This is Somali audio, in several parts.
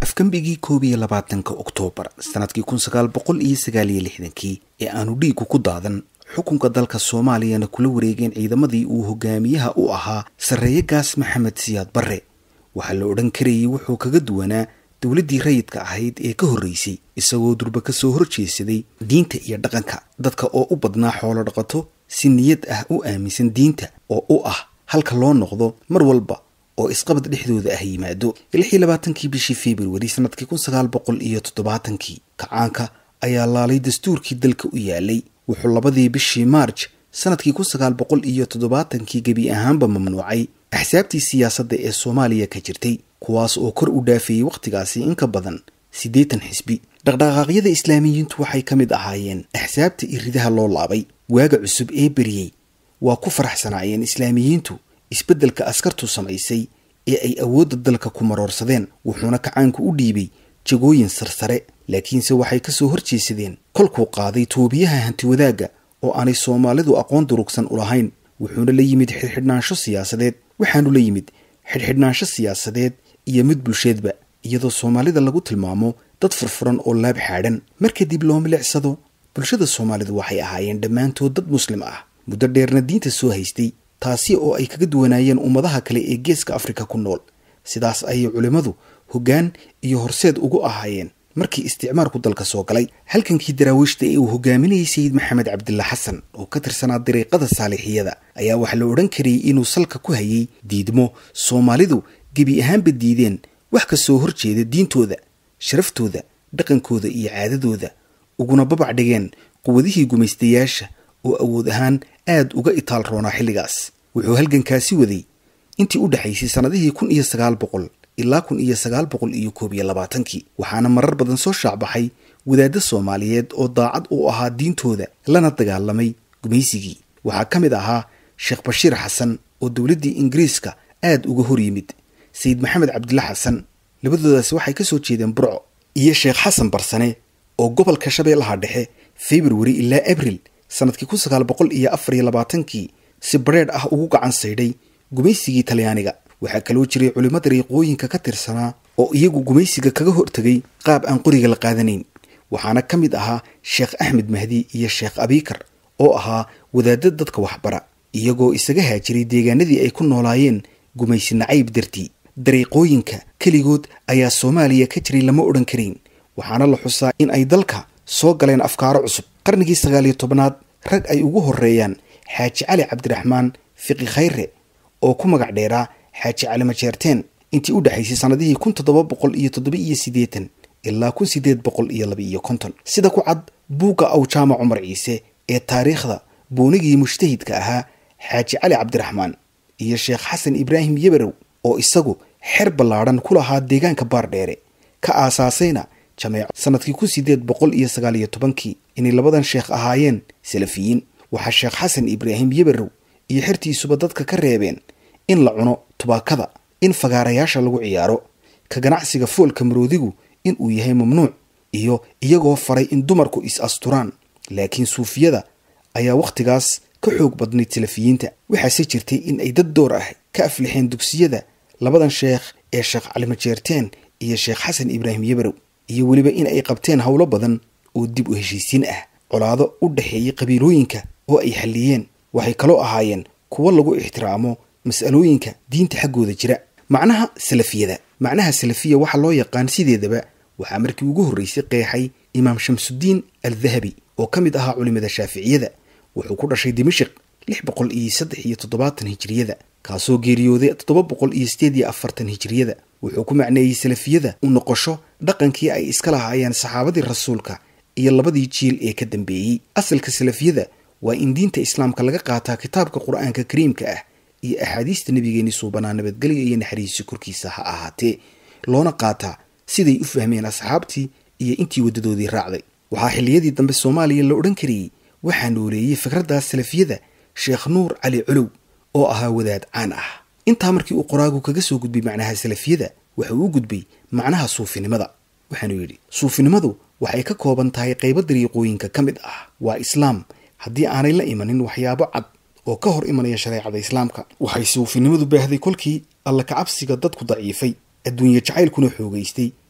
afgambigii koob iyo labaatanka oktoobar sanadkii kun sagaal boqol iyo sagaal iyo lixdankii ee aanu dhiigu ku daadan xukunka dalka soomaaliyana kula wareegeen ciidamadii uu hogaamiyaha u ahaa sarreeye gaas maxamed siyaad barre waxaa la odhan karayay wuxuu kaga duwanaa dowladdii rayidka ahayd ee ka horreysay isagoo durba ka soo horjeesaday diinta iyo dhaqanka dadka oo u badnaa xoolo dhaqato si niyad ah u aaminsan diinta oo u ah halka loo noqdo mar walba oo isqabad dhexdooda ah yimaado lix iyo labaatankii bishii februari sanadkii kun sagaal boqol iyo toddobaatankii kacaanka ayaa laalay dastuurkii dalka u yaalay wuxuu labadii bishii maarj sanadkii kun sagaal boqol iyo toddobaatankii gebi ahaanba mamnuucay axsaabtii siyaasadda ee soomaaliya ka jirtay kuwaas oo kor u dhaafeeyey wakhtigaasi in ka badan siddeetan xisbi dhaqdhaqaaqyada islaamiyiintu waxay ka mid ahaayeen axsaabta iridaha loo laabay waaga cusub ee beriyey waa ku faraxsanaayeen islaamiyiintu isbeddelka askartu samaysay ee ay awoodda dalka ku maroorsadeen wuxuuna kacaanku u dhiibay jagooyin sarsare laakiinse waxay ka soo horjeesadeen kolkuu qaaday toobiyaha hantiwadaagga oo aanay soomaalidu aqoon durugsan u lahayn wuxuuna la yimid xidhxidhnaansho siyaasadeed waxaanu la yimid xidhxidhnaansho siyaasadeed iyo mid bulsheedba iyadoo soomaalida lagu tilmaamo dad furfuran oo laab xaadhan mar kadib loo milicsado bulshada soomaalidu waxay ahaayeen dhammaantood dad muslim ah muddo dheerna diinta soo haystay taasi oo ay kaga duwanaayeen ummadaha kale ee geeska afrika ku nool sidaas ayay culimmadu hoggaan iyo horseed ugu ahaayeen markii isticmaarku dalka soo galay halkankii daraawiishta ee uu hogaaminayay sayid maxamed cabdilla xasan oo ka tirsanaa dariiqada saalixiyada ayaa waxaa la odhan karayay inuu salka ku hayay diidmo soomaalidu gebi ahaanba diideen wax ka soo horjeeda diintooda sharaftooda dhaqankooda iyo caadadooda uguna babac dhigeen quwadihii gumaystayaasha oo awood ahaan aad uga itaal roonaa xilligaas wuxuu halgankaasi waday intii u dhexaysay sannadihii kun iyo sagaal boqol ilaa kun iyo sagaal boqol iyo koob iyo labaatankii waxaana marar badan soo shaacbaxay wadaadda soomaaliyeed oo daacad u ahaa diintooda lana dagaalamay gumaysigii waxaa ka mid ahaa sheekh bashiir xasan oo dowladdii ingiriiska aad uga hor yimid sayid maxamed cabdilla xasan labadoodaasi waxay ka soo jeedeen burco iyo sheekh xasan barsane oo gobolka shabeellaha dhexe februari ilaa abril sanadkii kun sagaal boqol iyo afar iyo labaatankii si bareedh ah ugu gacan saydhay gumaysigii talyaaniga waxaa kaloo jiray culimo dariiqooyinka ka tirsanaa oo iyagu gumaysiga kaga hortegay qaab aan qoriga la qaadanayn waxaana ka mid ahaa sheekh axmed mahdi iyo sheekh abikar oo ahaa wadaadda dadka waxbara iyagoo isaga haajiray deegaanadii ay ku noolaayeen gumaysi nacayb dartii dariiqooyinka keligood ayaa soomaaliya ka jiray lama odhan karayn waxaana la xusaa in ay dalka soo galeen afkaaro cusub qarnigii sagaal iyo tobnaad rag ay ugu horreeyaan xaaji cali cabdiraxmaan fiqi khayre oo ku magac dheeraa xaaji cali majeerteen intii u dhexaysay sannadihii kun toddoba boqol iyo toddoba iyo siddeetan ilaa kun siddeed boqol iyo laba iyo konton sida ku cad buugga awjaama cumar ciise ee taariikhda boonigii mujtahidka ahaa xaaji cali cabdiraxmaan iyo sheekh xasan ibraahim yeberow oo isagu xer ballaadhan ku lahaa deegaanka baardheere ka aasaasayna jameeco sanadkii kun siddeed boqol iyo sagaal iyo tobankii inay labadan sheekh ahaayeen salafiyiin waxaa sheekh xasan ibraahim yeberow iyo xertiisuba dadka ka reebeen in la cuno tubaakada in fagaarayaasha lagu ciyaaro ka ganacsiga foolka maroodigu in uu yahay mamnuuc iyo iyagoo faray in dumarku is asturaan laakiin suufiyada ayaa wakhtigaas ka xoog badnayd salafiyiinta waxaase jirtay in ay dad door ah ka aflixeen dugsiyada labadan sheekh ee sheekh calimajeerteen iyo sheekh xasan ibraahim yeberow iyo weliba in ay qabteen howlo badan oo dib u heshiisiin ah colaado u dhexeeyay qabiilooyinka oo ay xalliyeen waxay kaloo ahaayeen kuwo lagu ixtiraamo mas'alooyinka diinta xaggooda jira macnaha salafiyada macnaha salafiya waxaa loo yaqaan sideedaba waxaa markii ugu horreysay qeexay imaam shamsudiin al dahabi oo ka mid ahaa culimada shaaficiyada wuxuu ku dhashay dimashiq lix boqol iyo saddex iyo toddobaatan hijiriyada kaasoo geeriyooday toddoba boqol iyo sideed iyo afartan hijiriyada wuxuu ku macneeyey salafiyada u noqosho dhaqankii ay iska lahaayeen saxaabadii rasuulka iyo labadii jiil ee ka dambeeyey asalka salafiyada waa in diinta islaamka laga qaataa kitaabka qur-aanka kariimka ah iyo axaadiista nabigeeni suubanaa nabadgelya iyo naxariisi korkiisa ha ahaatee loona qaataa siday u fahmeen asxaabtii iyo intii waddadoodii raacday waxaa xilliyadii dambe soomaaliya la odhan karayey waxaa nooleeyey fikraddaas salafiyada sheekh nuur cali colow oo ahaa wadaad caan ah intaa markii uu qoraagu kaga soo gudbay macnaha salafiyada waxa uu u gudbay macnaha suufinimada waxaanuu yidhi suufinimadu waxay ka kooban tahay qaybo dariiqooyinka ka mid ah waa islaam haddii aanay la imanin waxyaabo cad oo ka hor imanaya shareecada islaamka waxay suufinimadu baahday kolkii alla kacabsiga dadku daciifay adduunye jacaylkuna xoogaystay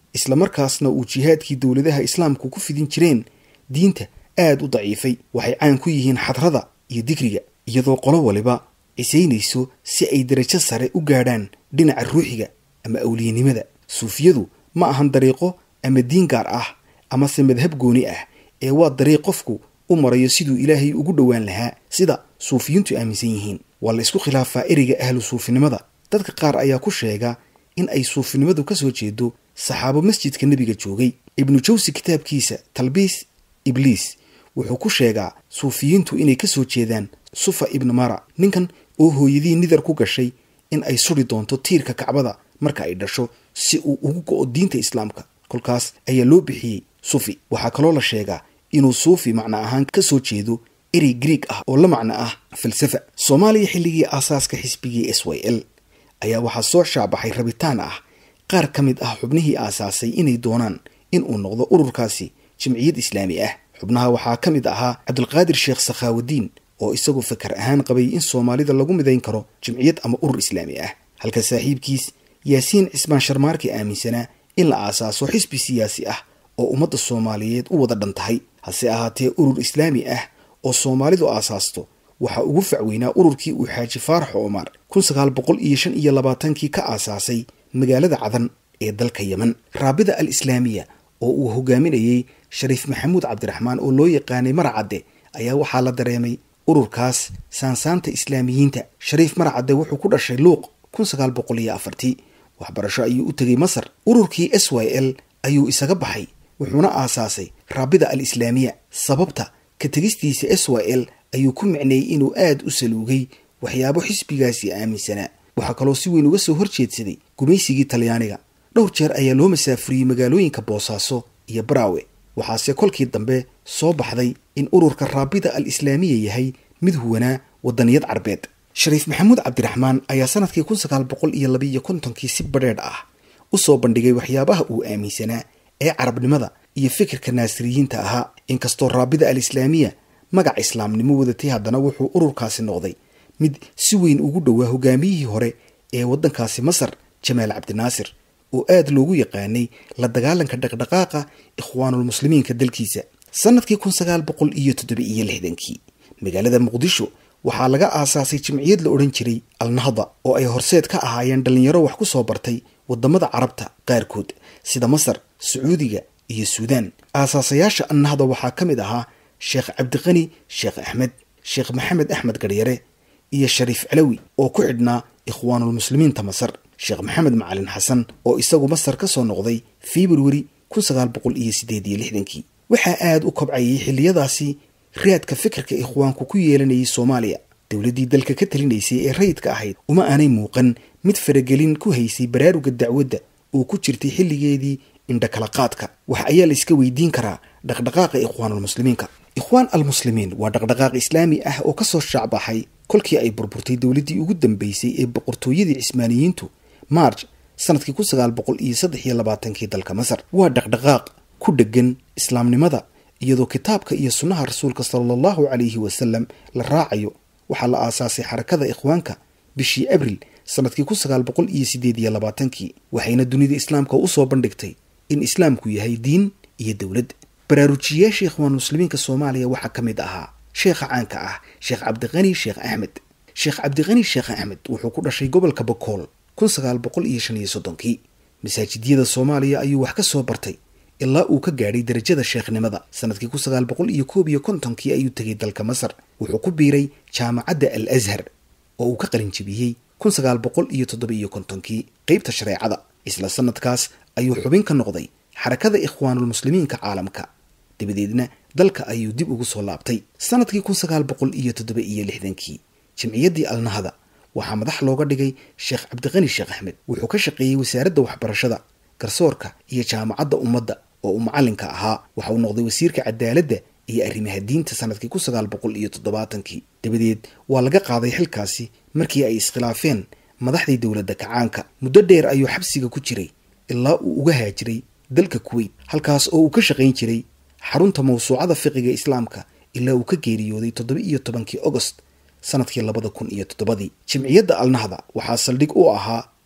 islamarkaasna uu jihaadkii dowladaha islaamku ku fidin jireen diinta aad u daciifay waxay caan ku yihiin xadrada iyo digriga iyadoo qolo waliba cisaynayso si ay darajo sare u gaadhaan dhinaca ruuxiga ama awliyanimada suufiyadu ma ahan dariiqo ama diin gaar ah amase madhab gooni ah ee waa dariiq qofku u marayo siduu ilaahay ugu dhowaan lahaa sida suufiyiintu aaminsan yihiin waa la isku khilaafaa ereyga ahlu suufinimada dadka qaar ayaa ku sheega in ay suufinimadu ka soo jeedo saxaabo masjidka nebiga joogay ibnu jawsi kitaabkiisa talbiis ibliis wuxuu ku sheegaa suufiyiintu inay ka soo jeedaan sufa ibnu mara ninkan oo hooyadii nidar ku gashay in ay suri doonto tiirka kacbada marka ay dhasho si uu ugu go-o diinta islaamka kolkaas ayaa loo bixiyey sufi waxaa kaloo la sheegaa inuu suufi macno ahaan ka soo jeedo erey grieg ah oo la macno ah falsafa soomaaliya xilligii aasaaska xisbigii s y l ayaa waxaa soo shaabaxay rabitaan ah qaar ka mid ah xubnihii aasaasay inay doonaan in uu noqdo ururkaasi jimciyad islaami ah xubnaha waxaa ka mid ahaa cabdulqaadir sheekh sakhaawudiin oo isagu fakar ahaan qabay in soomaalida lagu midayn karo jimciyad ama urur islaami ah halka saaxiibkiis yaasiin cismaan sharmaarki aaminsanaa in la aasaaso xisbi siyaasi ah oo ummadda soomaaliyeed u wada dhan tahay hase ahaatee urur islaami ah oo soomaalidu aasaasto waxaa ugu facweynaa ururkii uu xaaji faarax omar kun sagaal boqol iyo shan iyo labaatankii ka aasaasay magaalada cadan ee dalka yemen raabida al islaamiya oo uu hogaaminayey shariif maxamuud cabdiraxmaan oo loo yaqaanay maracadde ayaa waxaa la dareemay ururkaas saansaanta islaamiyiinta shariif maracadde wuxuu ku dhashay luuq kun sagaal boqol iyo afartii waxbarasho ayuu u tegay masar ururkii s y l ayuu isaga baxay wuxuuna aasaasay raabida al islaamiya sababta ka tegistiisa s y l ayuu ku micneeyey inuu aad u saluugay waxyaabo xisbigaasi aaminsanaa waxaa kaloo si weyn uga soo horjeedsaday gumaysigii talyaaniga dhowr jeer ayaa loo masaafuriyey magaalooyinka boosaaso iyo baraawe waxaase kolkii dambe soo baxday in ururka raabida al islaamiya yahay mid huwanaa wadaniyad carbeed shariif maxamuud cabdiraxmaan ayaa sanadkii kun sagaal boqol iyo labiiyo kontonkii si badheedh ah u soo bandhigay waxyaabaha uu aaminsanaa ee carabnimada iyo fikirka naasiriyiinta ahaa inkastoo raabida al islaamiya magac islaamnimo wadatay haddana wuxuu ururkaasi noqday mid si weyn ugu dhowaa hogaamiyihii hore ee waddankaasi masar jamaal cabdinaasir oo aad loogu yaqaanay la dagaalanka dhaqdhaqaaqa ikhwaanulmuslimiinka dalkiisa sanadkii kun sagaal boqol iyo toddoba iyo lixdankii magaalada muqdisho waxaa laga aasaasay jimciyad la odhan jiray alnahda oo ay horseed ka ahaayeen dhallinyaro wax ku soo bartay waddamada carabta qaarkood sida masar sacuudiga iyo suudaan aasaasayaasha annahda waxaa ka mid ahaa sheekh cabdiqani sheekh axmed sheekh maxamed axmed garyare iyo shariif calawi oo ku xidhnaa ikhwaanulmuslimiinta masar sheekh maxamed macalin xasan oo isagu masar ka soo noqday februari kun sagaal boqol iyo sideed iyo lixdankii waxaa aada u kobcayay xilliyadaasi raadka fikirka ikhwaanku ku yeelanayay soomaaliya dowladdii dalka ka talinaysay ee rayidka ahayd uma aanay muuqan mid faragelin ku haysay baraaruga dacwadda oo ku jirtay xilligeedii indhakala qaadka wax ayaa la iska weydiin karaa dhaqdhaqaaqa ikhwaanulmuslimiinka ikhwaan almuslimiin waa dhaqdhaqaaq islaami ah oo kasoo shaacbaxay kolkii ay burburtay dowladdii ugu dambeysay ee boqortooyadii cismaaniyiintu march sanadkii kun sagaal boqol iyo saddex iyo labaatankii dalka masar waa dhaqdhaqaaq ku dhegan islaamnimada iyadoo kitaabka iyo sunnaha rasuulka sala allahu calayhi wasalam la raacayo waxaa la aasaasay xarakada ikhwaanka bishii abril sanadkii kun sagaal boqol iyo sideed iyo labaatankii waxayna dunida islaamka usoo bandhigtay in islaamku yahay diin iyo dowlad baraarujiyayaasha ikhwaan muslimiinka soomaaliya waxaa ka mid ahaa sheekha caanka ah sheekh cabdiqani sheekh axmed sheekh cabdiqani sheekh axmed wuxuu ku dhashay gobolka bakool kun sagaal boqol iyo shan iyo soddonkii masaajidyada soomaaliya ayuu wax ka soo bartay ilaa uu ka gaadhay darajada sheekhnimada sanadkii kun sagaal boqol iyo koob iyo kontonkii ayuu tegay dalka masar wuxuu ku biiray jaamacadda al ashar oo uu ka qalinjibiyey kun sagaal boqol iyo toddoba iyo kontonkii qeybta shareecada isla sanadkaas ayuu xubin ka noqday xarakada ikhwaanulmuslimiinka caalamka dabadeedna dalka ayuu dib ugu soo laabtay sanadkii kun sagaal boqol iyo toddoba iyo lixdankii jimciyaddii alnahda waxaa madax looga dhigay sheekh cabdiqani sheekh axmed wuxuu ka shaqeeyey wasaaradda waxbarashada garsoorka iyo jaamacadda ummadda oo uu macalinka ahaa waxa uu noqday wasiirka cadaaladda iyo arrimaha diinta sanadkii kun sagaal boqol iyo toddobaatankii dabadeed waa laga qaaday xilkaasi markii ay iskhilaafeen madaxdii dowladda kacaanka muddo dheer ayuu xabsiga ku jiray ilaa uu uga haajiray dalka kuweyt halkaas oo uu ka shaqayn jiray xarunta mawsuucada fiqiga islaamka ilaa uu ka geeriyooday toddoba iyo tobankii agost sanadkii labada kun iyo toddobadii jimciyadda alnahda waxaa saldhig u ahaa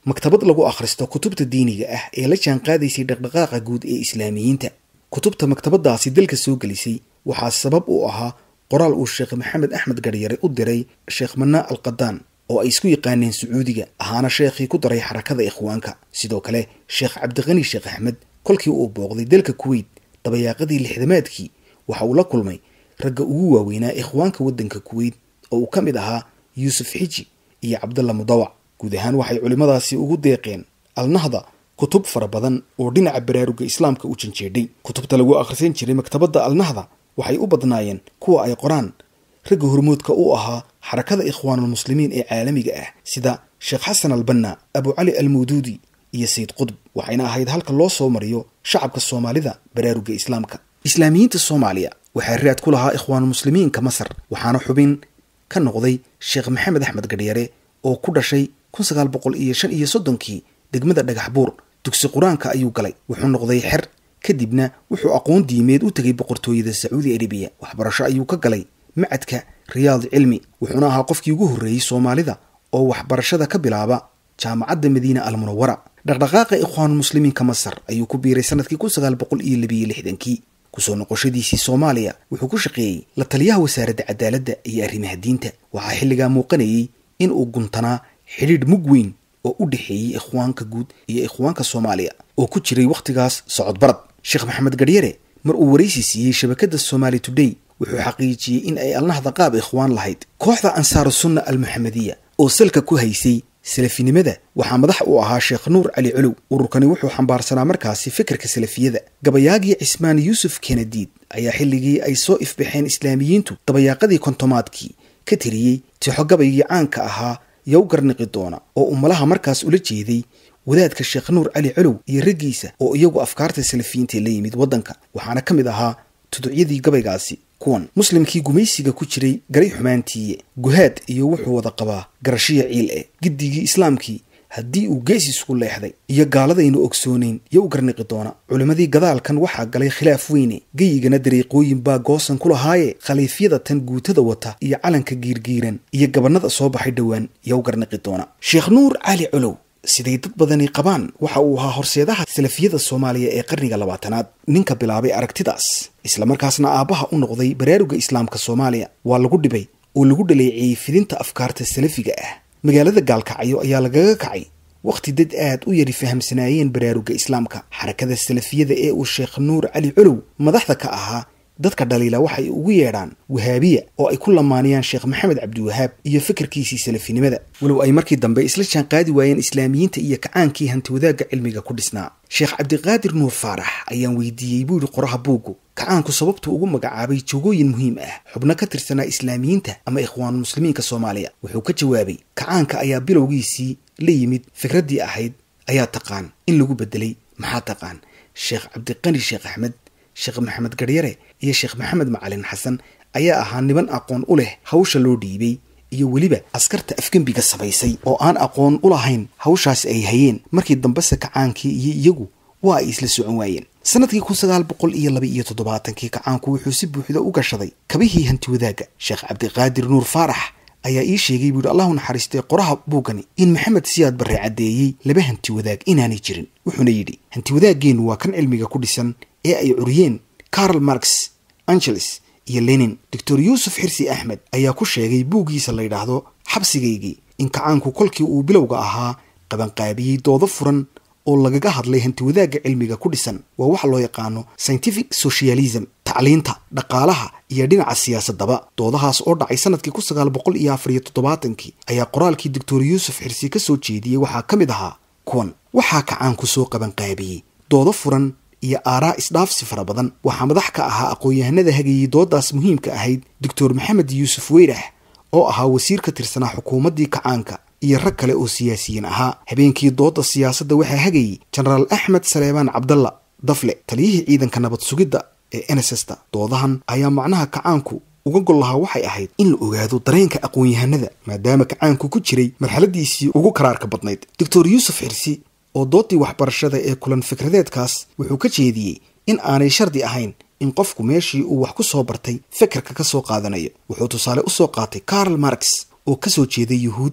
maktabad lagu akhristo kutubta diiniga ah ee la jaanqaadaysay dhaqdhaqaaqa guud ee islaamiyiinta kutubta maktabadaasi dalka soo gelisay waxaa sabab u ahaa qoraal uu sheekh maxamed axmed garyare u diray sheekh manaa al qadaan oo ay isku yaqaaneen sacuudiga ahaana sheekhii ku daray xarakada ikhwaanka sidoo kale sheekh cabdiqani sheekh axmed kolkii uu booqday dalka kuweyt dabayaaqadii lixdamaadkii waxa uu la kulmay ragga ugu waaweynaa ikhwaanka waddanka kuweyt oo uu ka mid ahaa yuusuf xiji iyo cabdalla mudawac guud ahaan waxay culimmadaasi ugu deeqeen alnahda kutub fara badan oo dhinaca baraaruga islaamka u janjeedhay kutubta lagu akhrisan jiray maktabadda alnahda waxay u badnaayeen kuwa ay qoraan ragga hormoodka u ahaa xarakada ikhwaanulmuslimiin ee caalamiga ah sida sheekh xasan albanna abu cali almawduudi iyo sayid qudb waxayna ahayd halka loo soo mariyo shacabka soomaalida baraaruga islaamka islaamiyiinta soomaaliya waxaa raad ku lahaa ikhwaanulmuslimiinka masar waxaana xubin ka noqday sheekh maxamed axmed gadhyare oo ku dhashay kun sagaal boqol iyo shan iyo soddonkii degmada dhagax buur dugsi qur-aanka ayuu galay wuxuu noqday xer kadibna wuxuu aqoon diimeed u tegay boqortooyada sacuudi arabiya waxbarasho ayuu ka galay macadka riyaad cilmi wuxuuna ahaa qofkii ugu horreeyey soomaalida oo waxbarashada ka bilaaba jaamacadda madiina almunawara dhaqdhaqaaqa ikhwaanulmuslimiinka masar ayuu ku biiray sanadkii kun sagaal boqol iyo labiyo lixdankii kusoo noqoshadiisii soomaaliya wuxuu ku shaqeeyey la taliyaha wasaaradda cadaaladda iyo arrimaha diinta waxaa xilligaa muuqanayey in uu guntanaa xidhiidh mug weyn oo u dhexeeyey ikhwaanka guud iyo ikhwaanka soomaaliya oo ku jiray wakhtigaas socodbarad sheekh maxamed garyare mar uu waraysi siiyey shabakadda somaali today wuxuu xaqiijiyey in ay alnahda qaab ikhwaan lahayd kooxda ansaaru sunna almuxamediya oo salka ku haysay salafinimada waxaa madax u ahaa sheekh nuur cali colow ururkani wuxuu xambaarsanaa markaasi fikirka salafiyada gabayaagii cismaan yuusuf kenadiid ayaa xilligii ay soo ifbaxeen islaamiyiintu dabayaaqadii kontomaadkii ka tiriyey tixo gabaygii caanka ahaa yow garniqi doona oo umalaha markaas ula jeeday wadaadka sheekh nuur cali colow iyo raggiisa oo iyagu afkaarta salafiyiinta la yimid waddanka waxaana ka mid ahaa tuducyadii gabaygaasi kuwan muslimkii gumaysiga ku jiray garay xumaantiiye guhaad iyo wuxuu wada qabaa garashiya ciil eh giddigii islaamkii haddii uu gees isku leexday iyo gaaladaynu ogsoonayn yo u garniqi doona culimmadii gadaalkan waxaa galay khilaaf weyne geyigana dariiqooyin baa goosan ku lahaaye khaliifyada tan guutada wata iyo calanka giirgiiran iyo gabannada soo baxay dhowaan yo u garniqi doona sheekh nuur cali colow siday dad badani qabaan waxa uu ahaa horseedaha salafiyada soomaaliya ee qarniga labaatanaad ninka bilaabay aragtidaas islamarkaasna aabbaha u noqday baraaruga islaamka soomaaliya waa lagu dhibay oo lagu dhaleeceeyey fidinta afkaarta salafiga ah magaalada gaalkacyo ayaa lagaga kacay wakhti dad aad u yari fahamsanaayeen baraaruga islaamka xarakada salafiyada ee uu sheekh nuur cali colow madaxda ka ahaa dadka dhaliila waxay ugu yeedhaan wahaabiya oo ay ku lamaaniyaan sheekh maxamed cabdiwahaab iyo fikirkiisii salafinimada walow ay markii dambe isla jaanqaadi waayeen islaamiyiinta iyo kacaankii hantiwadaagga cilmiga ku dhisnaa sheekh cabdiqaadir nuur faarax ayaan weydiiyey buu yidhi qoraha buuggu kacaanku sababtuu ugu magacaabay joogooyin muhiim ah xubno ka tirsanaa islaamiyiinta ama ikhwaanulmuslimiinka soomaaliya wuxuu ka jawaabay kacaanka ayaa bilowgiisii la yimid fikraddii ahayd ayaa taqaan in lagu bedelay maxaa taqaan sheekh cabdiqani sheekh axmed sheekh maxamed garyare iyo sheekh maxamed macalin xasan ayaa ahaa niban aqoon u leh hawsha loo dhiibay iyo weliba askarta afgembiga samaysay oo aan aqoon u lahayn hawshaasi ay hayeen markii dambese kacaankii iyo iyagu waa ay isla socon waayeen sanadkii kun sagaal boqol iyo laba iyo toddobaatankii kacaanku wuxuu si buuxda u gashaday kabihii hantiwadaagga sheekh cabdiqaadir nuur faarax ayaa ii sheegay buu yidhi allahu naxariistay qoraha buugani in maxamed siyaad barre caddeeyey laba hanti wadaag inaanay jirin wuxuuna yidhi hanti wadaaggeenu waa kan cilmiga ku dhisan ee ay curiyeen carl marx angeles iyo lenin doctor yuusuf xirsi axmed ayaa ku sheegay buuggiisa la yidhaahdo xabsigaygii in kacaanku kolkii uu bilowga ahaa qabanqaabiyey doodo furan oo lagaga hadlay hantiwadaagga cilmiga ku dhisan waa waxa loo yaqaano scientific socialism tacliinta dhaqaalaha iyo dhinaca siyaasadaba doodahaas oo dhacay sanadkii kun sagaal boqol iyo afar iyo toddobaatankii ayaa qoraalkii doctor yuusuf xirsi ka soo jeediyey waxaa ka mid ahaa kuwan waxaa kacaanku soo qabanqaabiyey doodo furan iyo aaraa isdhaafsi fara badan waxaa madax ka ahaa aqoon-yahanada hagayey doodaas muhiimka ahayd doctor maxamed yuusuf weyrax oo ahaa wasiir ka tirsanaa xukuumaddii kacaanka iyo rag kale oo siyaasiyiin ahaa habeenkii dooda siyaasadda waxaa hagayey jenaraal axmed saleebaan cabdalla dafle taliyihii ciidanka nabad sugidda ee nssta doodahan ayaa macnaha kacaanku uga gol lahaa waxay ahayd in la ogaado dareenka aqoon-yahanada maadaama kacaanku ku jiray marxaladiisii ugu karaarka badnayd doctor yuusuf xirsi oo doodii waxbarashada ee kulan fikradeedkaas wuxuu ka jeediyey in aanay shardi ahayn in qofku meeshii uu wax ku soo bartay fikirka ka soo qaadanayo wuxuu tusaale u soo qaatay carl marx oo ka soo jeeday yuhuud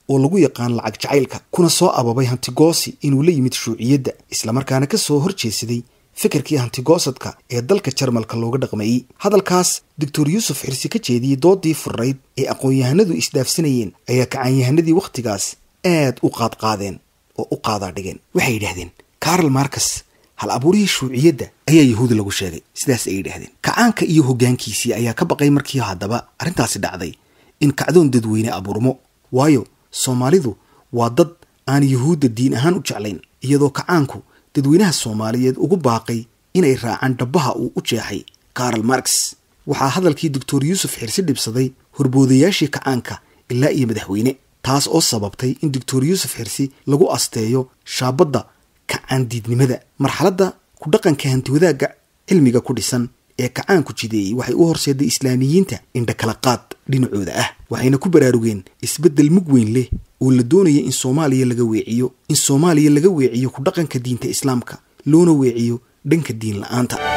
oo lagu yaqaan lacag jacaylka kuna soo ababay hantigoosi inuu la yimid shuuciyadda islamarkaana ka soo horjeesaday fikirkii hantigoosadka ee dalka jarmalka looga dhaqmayey hadalkaas doctor yuusuf xirsi ka jeediyey doodii furrayd ee aqoon-yahanadu isdhaafsanayeen ayaa kacaanyahanadii wakhtigaas aad u qaadqaadeen oo u qaadaa dhigeen waxay yidhahdeen karl marcus hal abuurihii shuuciyadda ayaa yahuudi lagu sheegay sidaas ay yidhahdeen kacaanka iyo hoggaankiisii ayaa ka baqay markii haddaba arrintaasi dhacday in kacdoon dadweyne abuurmo waayo soomaalidu waa dad aan yuhuudda diin ahaan u jeclayn iyadoo kacaanku dadweynaha soomaaliyeed ugu baaqay inay raacaan dhabbaha uu u jeexay karl marx waxaa hadalkii doctor yuusuf xirsi dhibsaday horboodayaashii kacaanka ilaa iyo madaxweyne taas oo sababtay in doctor yuusuf xirsi lagu asteeyo shaabadda kacaandiidnimada marxaladda ku dhaqanka hantiwadaagga cilmiga ku dhisan ee kacaanku jideeyey waxay u horseeday islaamiyiinta indha kala qaad dhinacooda ah waxayna ku baraarugeen isbeddel mug weyn leh oo la doonaya in soomaaliya laga weeciyo in soomaaliya laga weeciyo ku dhaqanka diinta islaamka loona weeciyo dhanka diin la-aanta